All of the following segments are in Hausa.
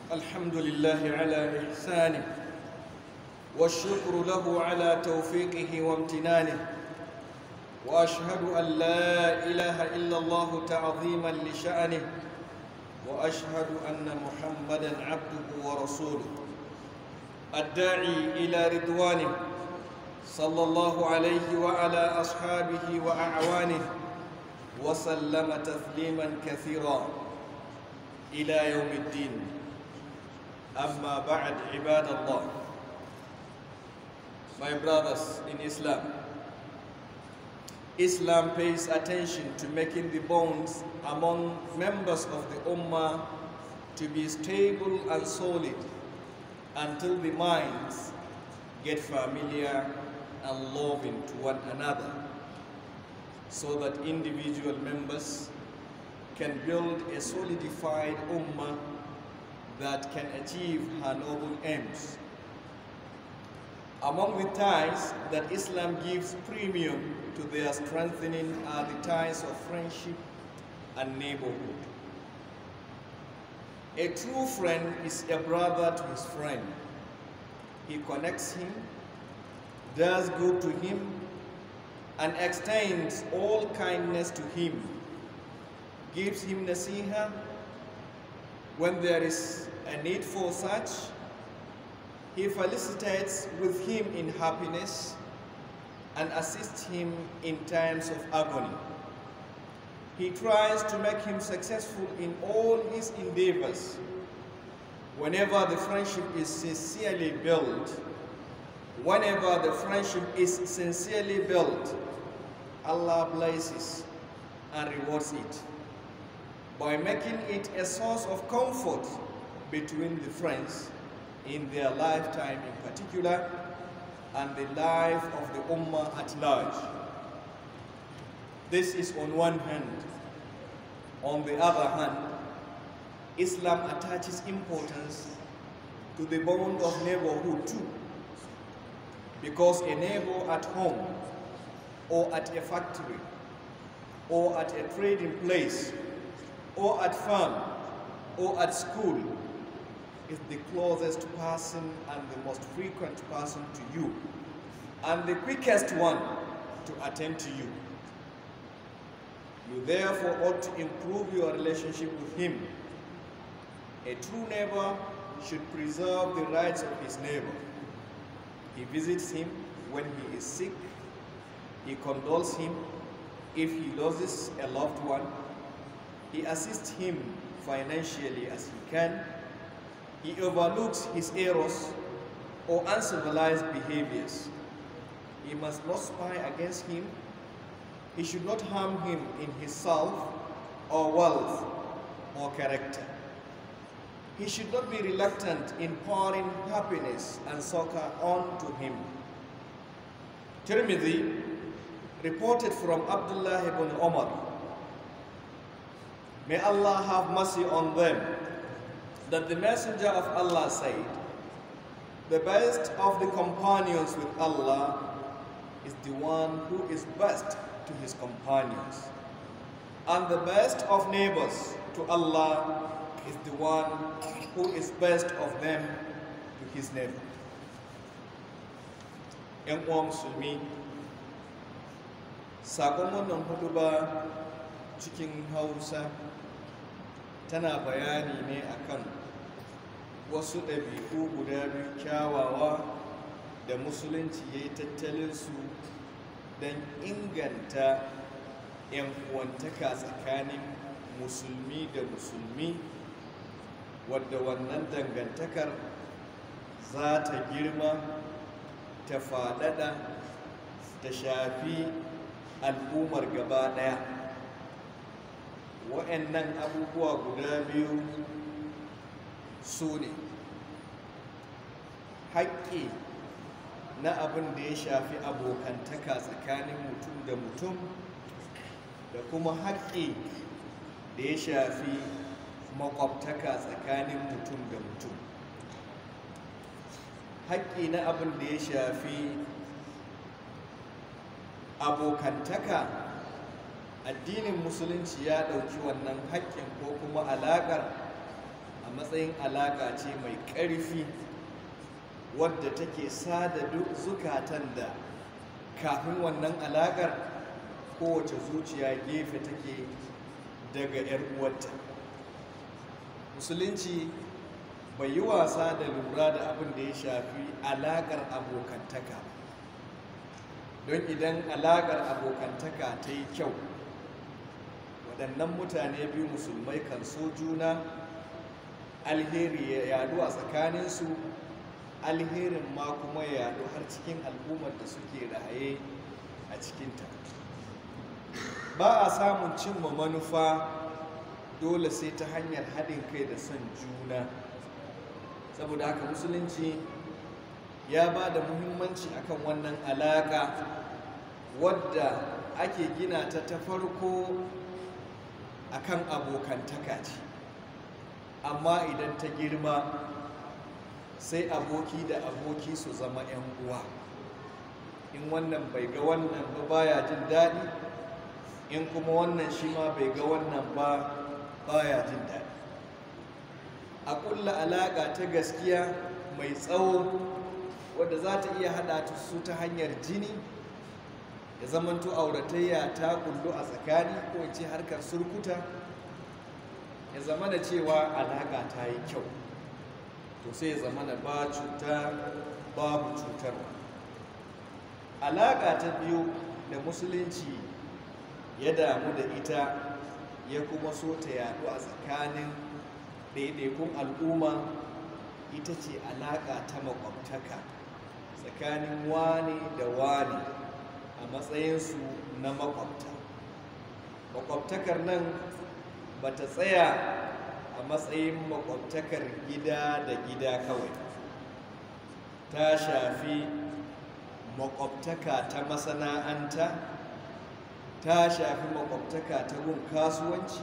الحمد لله على إحسانه والشكر له على توفيقه وامتنانه وأشهد أن لا إله إلا الله تعظيما لشأنه وأشهد أن محمدا عبده ورسوله الداعي إلى رضوانه صلى الله عليه وعلى أصحابه وأعوانه وسلم تسليما كثيرا إلى يوم الدين أما بعد عباد الله My brothers in Islam Islam pays attention to making the bonds among members of the Ummah to be stable and solid until the minds get familiar and loving to one another so that individual members can build a solidified ummah that can achieve her noble aims. Among the ties that Islam gives premium to their strengthening are the ties of friendship and neighborhood. A true friend is a brother to his friend. He connects him, does good to him, and extends all kindness to him, gives him nasiha when there is a need for such, he felicitates with him in happiness and assists him in times of agony. He tries to make him successful in all his endeavors. Whenever the friendship is sincerely built, whenever the friendship is sincerely built, Allah blesses and rewards it by making it a source of comfort between the friends in their lifetime in particular and the life of the Ummah at large. This is on one hand. On the other hand, Islam attaches importance to the bond of neighborhood too. Because a neighbor at home or at a factory or at a trading place or at farm or at school is the closest person and the most frequent person to you and the quickest one to attend to you. You therefore ought to improve your relationship with him. A true neighbor should preserve the rights of his neighbor. He visits him when he is sick. He condoles him if he loses a loved one. He assists him financially as he can. He overlooks his errors or uncivilized behaviors. He must not spy against him. He should not harm him in his self or wealth or character. He should not be reluctant in pouring happiness and succor on to him. Tirmidhi reported from Abdullah ibn Umar May Allah have mercy on them. That the Messenger of Allah said, The best of the companions with Allah is the one who is best to his companions. And the best of neighbors to Allah is the one who is best of them to his neighbor. ‘Yan uwa musulmi, sakon wannan hudu ba cikin Hausa tana bayani ne akan wasu ɗabi'u guda biyu kyawawa da musulunci ya yi tattalinsu don inganta 'yan uwantaka tsakanin musulmi da musulmi wadda wannan dangantakar za ta girma ta faɗaɗa ta shafi al'ummar gaba ɗaya wa'annan abubuwa guda biyu su ne haƙƙi na abin da ya shafi abokantaka tsakanin mutum da mutum da kuma haƙƙi da ya shafi makwabtaka tsakanin mutum da mutum haƙƙi na abin da ya shafi abokantaka addinin musulunci ya ɗauki wannan haƙƙin ko kuma alaƙar a matsayin alaƙa ce mai ƙarfi wadda take sada duk zukatan da kafin wannan alaƙar kowace zuciya gefe take daga 'yar uwarta musulunci bai yi wasa da lura da abin da ya shafi alaƙar abokantaka don idan alaƙar abokantaka ta yi kyau waɗannan mutane biyu musulmai kan so juna alheri ya yadu a tsakaninsu alherin ma kuma ya yadu har cikin al'ummar da suke raye a cikinta ba a samun cimma manufa dole sai ta hanyar haɗin kai da son juna saboda haka musulunci ya ba da muhimmanci akan wannan alaƙa wadda ake gina ta ta farko akan abokantaka ce amma idan ta girma sai aboki da aboki su zama 'yan uwa in wannan bai ga wannan ba baya jin daɗi in kuma wannan shi ma bai ga wannan ba baya jin daɗi a ƙulla alaƙa ta gaskiya mai tsawo wadda za ta iya haɗa ta su ta hanyar jini ya zamanto auratayya ta kullu a tsakani ko ce harkar surkuta ya zama da cewa alaƙa ta yi kyau to sai ya zama da ba cuta babu cutarwa alaƙa ta biyu da musulunci ya damu da ita ya kuma so ta yaɗu a tsakanin ɗaiɗaikun al'umma ita ce alaƙa ta makwabtaka tsakanin wani da wani a matsayinsu na makwabta makwabtakar nan ba ta tsaya a matsayin makwabtakar gida da gida kawai ta shafi makwabtaka ta masana'anta ta shafi makwabtaka ta gun kasuwanci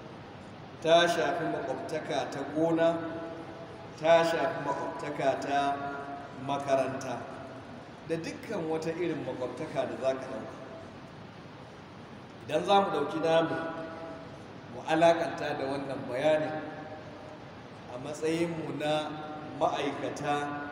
ta shafi makwabtaka ta gona ta shafi makwabtaka ta makaranta da dukkan wata irin makwabtaka da za ka ɗauka idan za mu ɗauki namu mu alaƙanta da wannan bayanin a matsayinmu na ma'aikata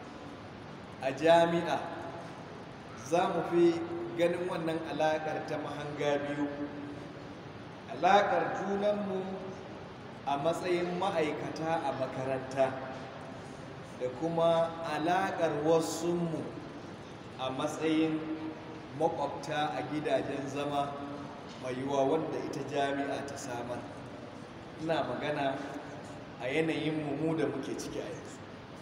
a jami'a za mu fi ganin wannan alaƙar ta mahanga biyu alaƙar junanmu a matsayin ma'aikata a makaranta da kuma alaƙar wasunmu a matsayin makwabta a gidajen zama mai yiwuwa wanda ita jami'a ta samar ina magana a yanayin mu da muke ciki a yanzu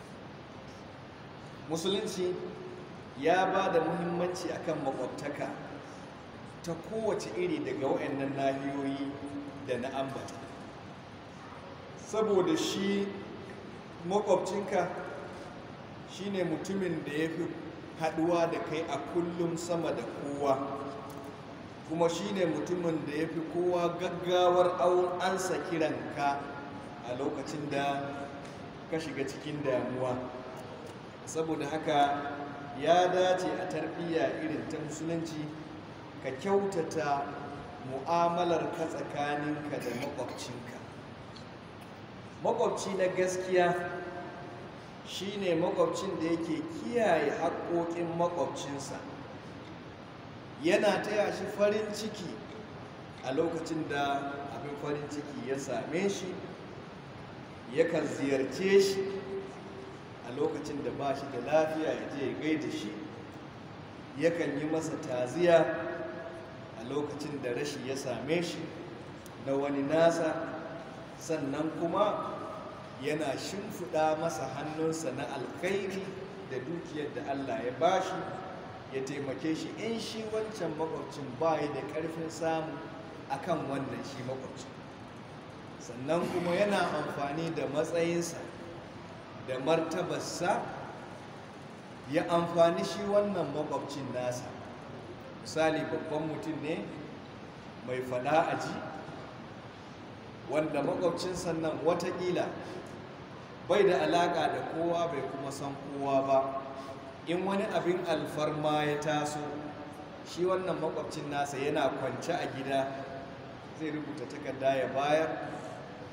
musulunci ya ba da muhimmanci akan makwabtaka ta kowace iri daga waɗannan nahiyoyi da na ambata saboda shi makwabcinka shine mutumin da ya fi haɗuwa da kai a kullum sama da kowa kuma shine mutumin da ya fi kowa gaggawar awon ansa kiranka a lokacin da ka shiga cikin damuwa saboda haka ya dace a tarbiyya irin ta musulunci ka kyautata mu'amalar ka tsakaninka da makwabcinka makwabci na gaskiya shine makwabcin da yake kiyaye haƙoƙin makwabcinsa yana taya shi farin ciki a lokacin da abin farin ciki ya same shi yakan ziyarce shi a lokacin da ba shi da lafiya ya je ya gaida shi yakan yi masa taziya a lokacin da rashi ya same shi na wani nasa sannan kuma yana shimfiɗa masa hannunsa na alkhairi da dukiyar da Allah ya bashi ya taimake shi in shi wancan makwabcin bayi da ƙarfin samu akan wannan shi makwabcin sannan kuma yana amfani da matsayinsa da martabarsa ya amfani shi wannan makwabcin nasa misali babban mutum ne mai fada aji wanda makwabcin sannan watakila bai da alaka da kowa bai kuma san kowa ba in wani abin alfarma ya taso shi wannan makwabcin nasa yana kwance a gida zai rubuta takarda ya bayar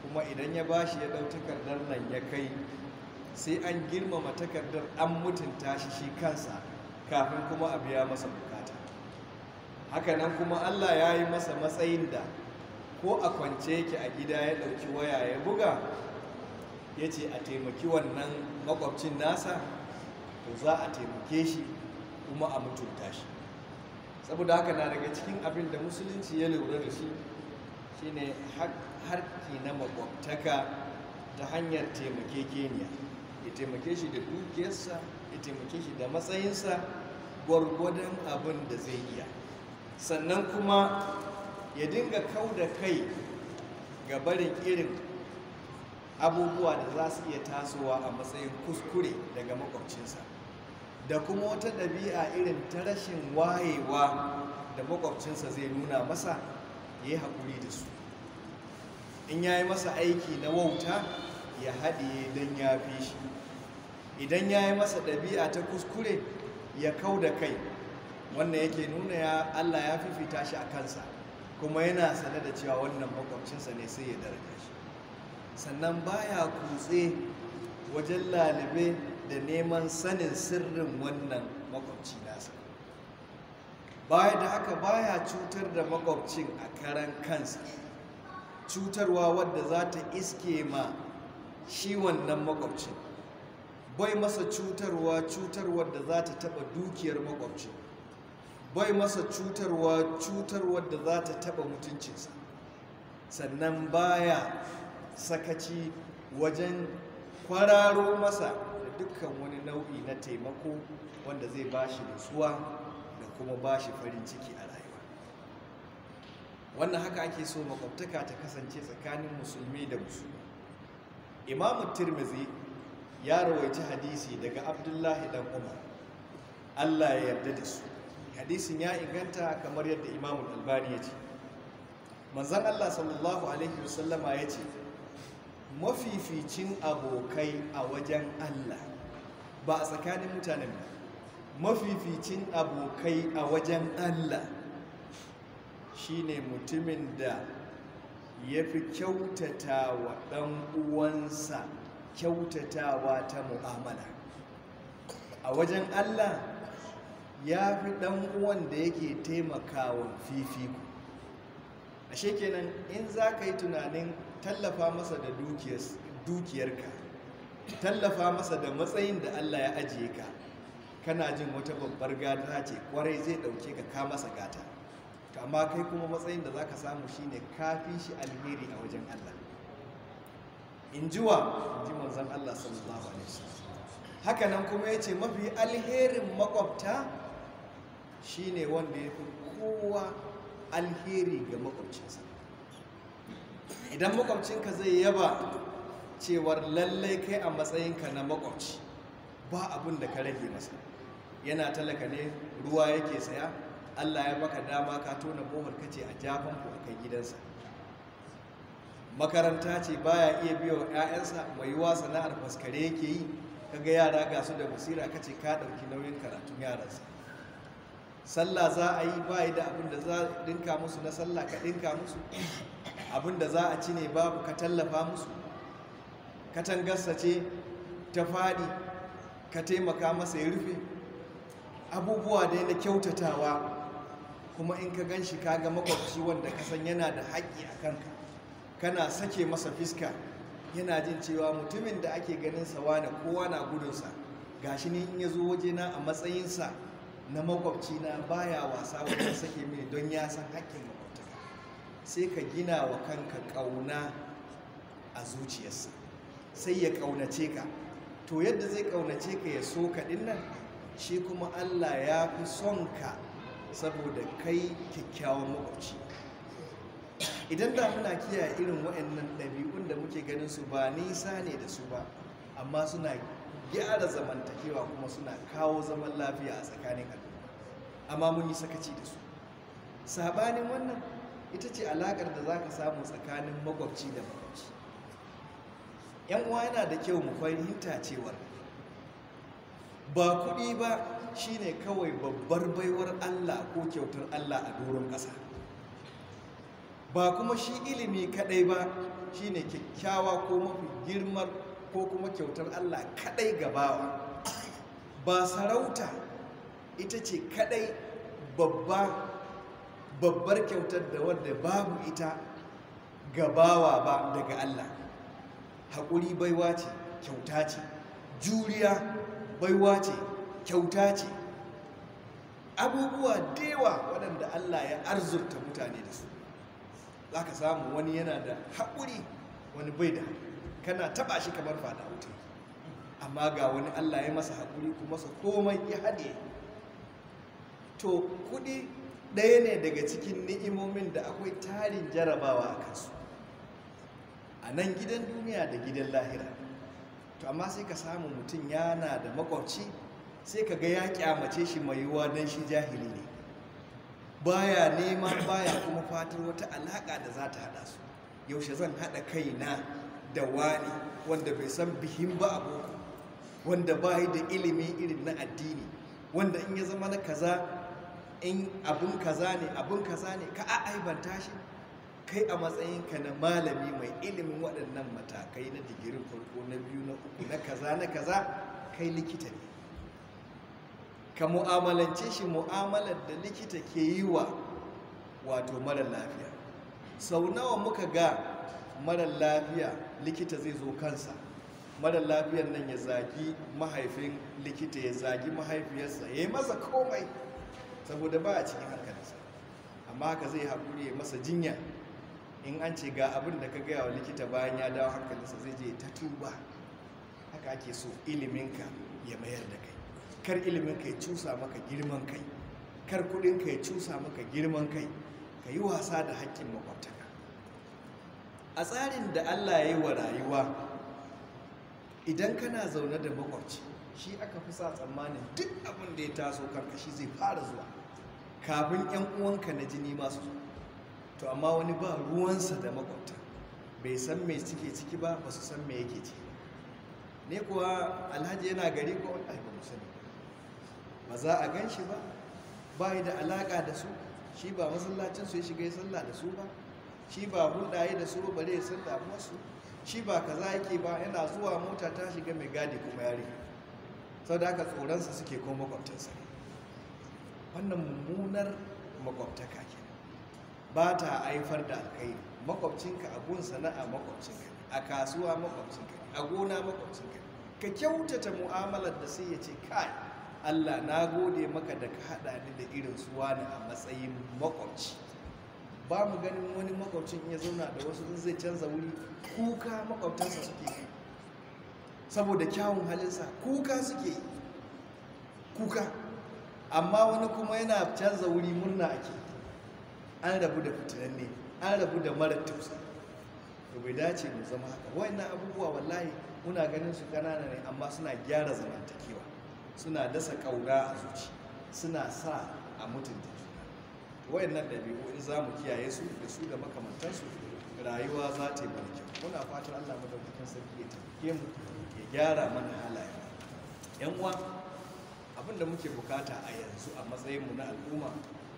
kuma idan ya bashi ya ɗau takardar nan ya kai sai an girmama takardar an mutunta shi shi kansa kafin kuma a biya masa bukata hakanan kuma allah ya yi masa matsayin da ko a kwance yake a gida ya ɗauki waya ya buga ya ce a taimaki wannan makwabcin nasa to za a taimake shi kuma a mutunta shi saboda haka na daga cikin abin da musulunci ya lura da shi shine harki na makwabtaka ta hanyar taimakekeniya ya taimake shi da dukiyarsa ya taimake shi da matsayinsa gwargwadon abin da zai iya sannan kuma ya dinga kau da kai ga barin irin abubuwa da za su iya tasowa a matsayin kuskure daga makwabcinsa da kuma wata ɗabi'a irin ta rashin wayewa da makwabcinsa zai nuna masa ya yi haƙuri da su in ya yi masa aiki na wauta ya haɗiye don ya fi shi idan ya yi masa ɗabi'a ta kuskure ya kau da kai wannan yake nuna ya allah ya fifita shi a kansa kuma yana sane da cewa wannan makwabcinsa ne sai ya daraja shi sannan baya kutse wajen lalibe da neman sanin sirrin wannan makwabci nasa baya da haka baya cutar da makwabcin a karan kansa cutarwa wadda za ta iske ma shi wannan makwabcin bai masa cutarwa cutarwar da za ta taba dukiyar makwabcin bai masa cutarwa cutarwar da za ta taba mutuncinsa sannan baya sakaci wajen kwararo masa da dukkan wani nau'i na taimako wanda zai bashi nutsuwa da kuma bashi farin ciki a rayuwa wannan haka ake so makwabtaka ta kasance tsakanin musulmi da musulmi imamu tirmizi ya rawaici hadisi daga abdullahi dan umar allah ya yarda da su hadisin ya inganta kamar yadda imamu albani ya ce manzan allah sallallahu alaihi wasallama ya ce mafificin abokai a wajen allah ba a tsakanin mutanen ba mafificin abokai a wajen allah shine mutumin da ya fi kyautata wa ɗan uwansa kyautatawa ta mu'amala a wajen allah ya fi ɗan uwan da yake taimakawa fifiko ashe kenan in za ka yi tunanin tallafa masa da dukiyarka tallafa masa da matsayin da allah ya ajiye ka kana jin wata babbar gata ce kwarai zai ɗauke ka ka masa gata amma kai kuma matsayin da za ka samu shine kafi shi alheri a wajen allah in ji wa in ji manzan allah sallallahu alaihi wasallam hakanan kuma ya ce mafi alherin makwabta shine wanda ya fi kowa alheri ga makwabcinsa idan makwabcinka zai yaba cewar lallai kai a matsayinka na makwabci ba abin da ka rage masa yana talaka ne ruwa yake saya allah ya baka dama ka tona bohar kace a jafan ku a kai gidansa makaranta ce baya iya biya wa 'ya'yansa mai yiwa sana'ar faskare yake yi kaga yara ga su da basira kace ka ɗauki nauyin karatun yaransa sallah za a yi bayi da abin da za a dinka musu na sallah ka dinka musu abin da za a ci ne babu ka tallafa musu katangarsa ce ta faɗi ka taimaka masa ya rufe abubuwa dai na kyautatawa kuma in ka gan shi kaga makwabci wanda ka san yana da haƙƙi a kanka kana sake masa fiska yana jin cewa mutumin da ake ganin sawa na kowa na gudunsa gashi ne in ya zo wajena a matsayinsa na makwabci na baya wasa wajen sake mini don ya san haƙƙin makwabtaka sai ka gina wa kanka ƙauna a zuciyarsa sai ya ƙaunace ka to yadda zai ƙaunace ka ya so ka nan shi kuma allah ya fi son ka saboda kai kyakkyawan makwabci idan da muna kiyaye irin waɗannan ɗabi'un da muke ganin su ba nisa ne da su ba amma suna gyara zamantakewa kuma suna kawo zaman lafiya a tsakanin al'umma amma mun yi sakaci da su sabanin wannan ita ce alaƙar da za ka samu tsakanin makwabci da makwabci yan uwa yana da kyau mu fahimta cewar ba kuɗi ba shine kawai babbar baiwar allah ko kyautar allah a doron ƙasa ba kuma shi ilimi kaɗai ba shine kyakkyawa ko mafi girmar ko kuma kyautar Allah kadai gabawa ba sarauta ita ce kadai babba babbar kyautar da wadda babu ita gabawa ba daga Allah haƙuri baiwa ce kyauta ce juriya baiwa ce kyauta ce abubuwa dewa waɗanda Allah ya arzurta mutane da su za ka samu wani yana da haƙuri wani bai da kana taɓa shi kamar fada wuta amma ga wani Allah ya masa haƙuri kuma masa komai ya haɗe to kuɗi ɗaya ne daga cikin ni'imomin da akwai tarin jarabawa a kansu a nan gidan duniya da gidan lahira to amma sai ka samu mutum yana da makwabci sai ka ga ya kyamace shi mai yiwuwa don shi jahili ne baya nema baya kuma fatar wata alaƙa da za ta haɗa su yaushe zan haɗa kaina da wani wanda bai san bihin ba a boko wanda ba da ilimi irin na addini wanda in ya zama na kaza in abin kaza ne abin kaza ne ka aibanta shi kai a matsayinka na malami mai ilimin waɗannan matakai na digirin farko na biyu na uku na kaza na kaza kai likita ne ka mu'amalance shi mu'amalar da likita ke yi wa wato mara lafiya sau nawa muka ga mara lafiya likita zai zo kansa mara lafiyar nan ya zagi mahaifin likita ya zagi mahaifiyarsa ya yi masa komai saboda ba a cikin hankalinsa amma haka zai haƙuri ya masa jinya in an ce ga abin da ka gaya wa likita bayan ya dawo hankalinsa zai je ta tuba haka ake so iliminka ya mayar da kai kar iliminka ya cusa maka girman kai kar kudinka ya cusa maka girman kai ka yi wasa da haƙƙin makwabtaka a tsarin da allah ya yi wa rayuwa idan kana zaune da makwabci shi aka fi sa tsammanin duk abin da ya taso kanka shi zai fara zuwa kafin 'yan uwanka na jini masu zo to amma wani ba ruwansa da makwabta bai san me suke ciki ba ba su san me yake ciki ne kuwa alhaji yana gari ko wani ba mu sani ba za a gan shi ba ba yi da alaka da su shi ba masallacinsu ya shiga ya sallah da su ba shi ba hulɗa da su ba bare ya san damuwarsu shi ba kaza yake ba yana zuwa mota ta shiga mai gadi kuma yare sau da aka tsoronsa suke ko makwabtansa ne wannan mummunar makwabtaka ke ba ta haifar da alkhairi makwabcinka a gun sana'a makwabcinka a kasuwa makwabcinka a gona makwabcinka ka kyautata mu'amalar da sai ya ce kai Allah na gode maka da ka haɗa ni da irin su wani a matsayin makwabci ba mu ganin wani makwabcin ya zauna da wasu zai canza wuri kuka makwabtansa suke yi saboda kyawun halinsa kuka suke yi kuka amma wani kuma yana canza wuri murna ake an rabu da fitinanne an rabu da mara tausa to bai dace mu zama haka wayannan abubuwa wallahi muna ganin su kanana ne amma suna gyara zamantakewa suna dasa kaura a zuci suna sa a mutunta juna wayannan ɗabi'u in za mu kiyaye su da su da makamantansu rayuwa za ta yi mana kyau muna fatan allah madaukakin sarki ya taimake mu ya gyara mana halaye yan uwa abin da muke bukata a yanzu a matsayinmu na al'umma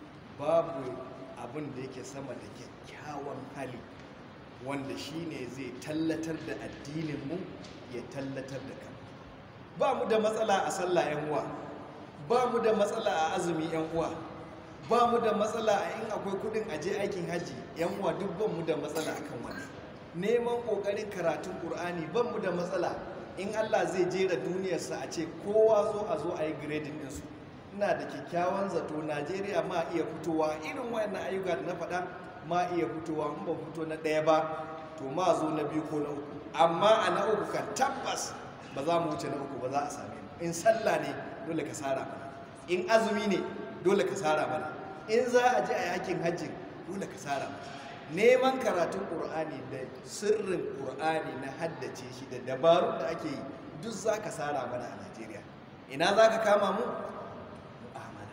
babu abin da yake sama da kyakkyawan hali wanda shine zai tallatar da addininmu ya tallatar da kan ba mu da matsala a sallah yan uwa ba mu da matsala a azumi yan uwa ba mu da matsala a in akwai kudin aje aikin hajji yan uwa duk ban mu da matsala akan wani neman kokarin karatun qur'ani ban mu da matsala in Allah zai jera duniyarsa a ce kowa zo a zo a yi grading ɗinsu ina da kyakkyawan zato najeriya ma iya fitowa irin wayannan ayyuka da na faɗa ma iya fitowa in ba fito na ɗaya ba to ma zo na biyu ko na uku amma a na uku kan tabbas ba za mu wuce na uku ba za a same mu in sallah ne dole ka sara mana in azumi ne dole ka sara mana in za a je a yakin hajji dole ka sara mana neman karatun ƙur'ani da sirrin ƙur'ani na haddace shi da dabarun da ake yi duk za ka sara mana a najeriya ina za ka kama mu mu'amala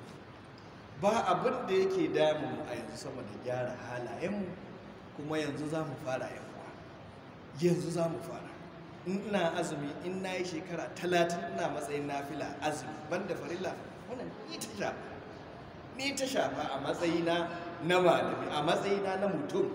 ba abin da yake damu a yanzu sama da gyara halayenmu kuma yanzu za mu fara yankuwa yanzu za mu fara in ina azumi in na yi shekara talatin ina matsayin nafila azumi banda farilla wannan ni ta shafa ni ta shafa a matsayina na malami a matsayina na mutum a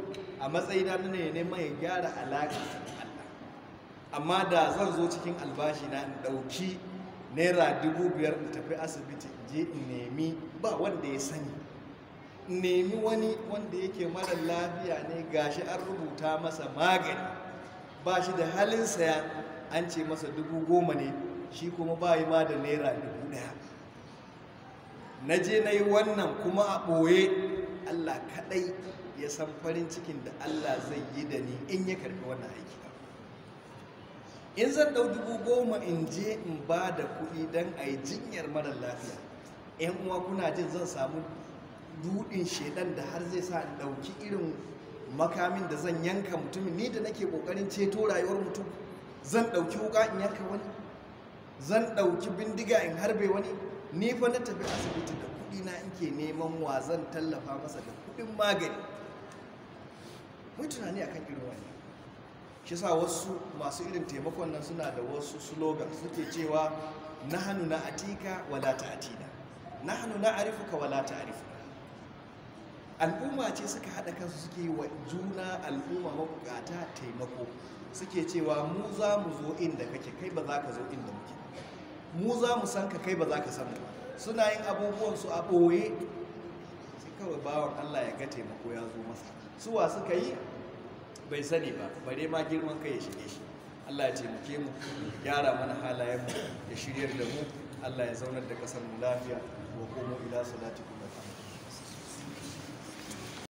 a matsayina na ne neman ya gyara alaƙa da Allah amma da zan zo cikin albashi na in ɗauki naira dubu biyar in tafi asibiti in je in nemi ba wanda ya sani in nemi wani wanda yake mara lafiya ne gashi an rubuta masa magani ba shi da halin saya an ce masa dubu goma ne shi kuma ba yi ma da naira dubu ɗaya na je na yi wannan kuma a ɓoye allah kaɗai ya san farin cikin da allah zai yi da ni in ya karɓi wannan aiki in zan ɗau dubu goma in je in ba da kuɗi don a yi jinyar mara lafiya yan uwa kuna jin zan samu dudin shedan da har zai sa in ɗauki irin makamin da zan yanka mutumin ni da nake ƙoƙarin ceto rayuwar mutum zan ɗauki wuka in yanka wani zan ɗauki bindiga in harbe wani ni fa na tafi asibiti da kuɗi na ke neman wa zan tallafa masa da kuɗin magani mai tunani akan irin wani shi sa wasu masu irin taimakon nan suna da wasu slogan suke cewa nahanu na atika wala ta atina nahanu na arifuka wala ta arifuka al'umma ce suka haɗa kansu suke yi wa juna al'umma mabukata taimako suke cewa mu za mu zo inda kake kai ba za ka zo inda muke mu za mu san ka kai ba za ka san mu suna yin abubuwansu a ɓoye sai kawai bawan allah ya ga taimako ya zo masa suwa suka yi bai sani ba bare ma girman kai ya shige shi Allah ya taimake mu gyara mana halayen mu ya shiryar da mu Allah ya zaunar da kasar mu lafiya wa komo ila salatikum